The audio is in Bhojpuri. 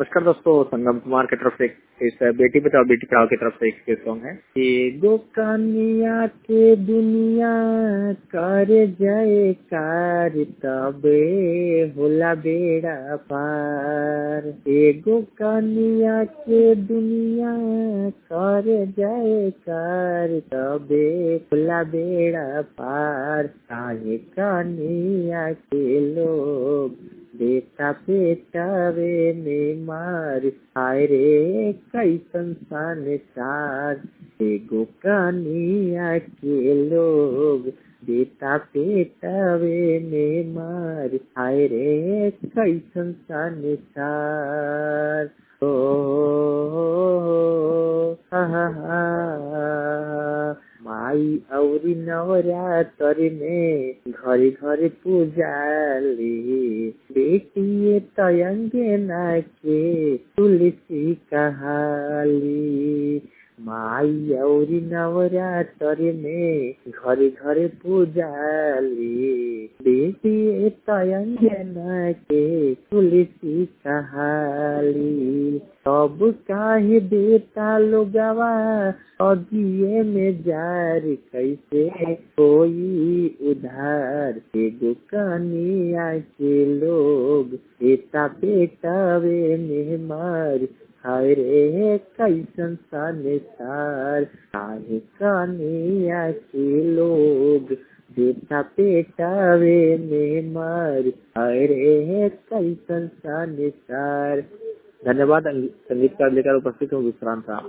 नमस्कार दोस्तों संगम कुमार की तरफ से एक इस बेटी बचाओ बेटी पढ़ाओ की तरफ से एक सॉन्ग है एगो कनिया के दुनिया कर जाए कार तबे होला बेड़ा पार एगो कनिया के दुनिया कर जाए कार तबे होला बेड़ा पार काहे कनिया के लोग बेटा बेटावे में मार आय रे कैसन संसार एगो कनिया के लोग बेटा बेटावे में मार आय रे कैसन संसार ओ हा हा हा माई औरी नवरात्र में घरे घरे पूजाली बेटिए तयंगे नाचे तुलसी कहाली माई औरी नवरात्र में घरे घरे पूजाली बेटिए तयंगे नाचे तुलसी कहाली सब काहे बेटा लोगवा अगिए में जार कैसे कोई उधार एगो कनिया के लोग बेटा बेटावे में मार हाय रे कैसन संसार काहे कनिया के लोग बेटा बेटावे में मार हाय रे कैसन संसार धन्यवाद संगीतकार लेकर उपस्थित हूँ विश्रांत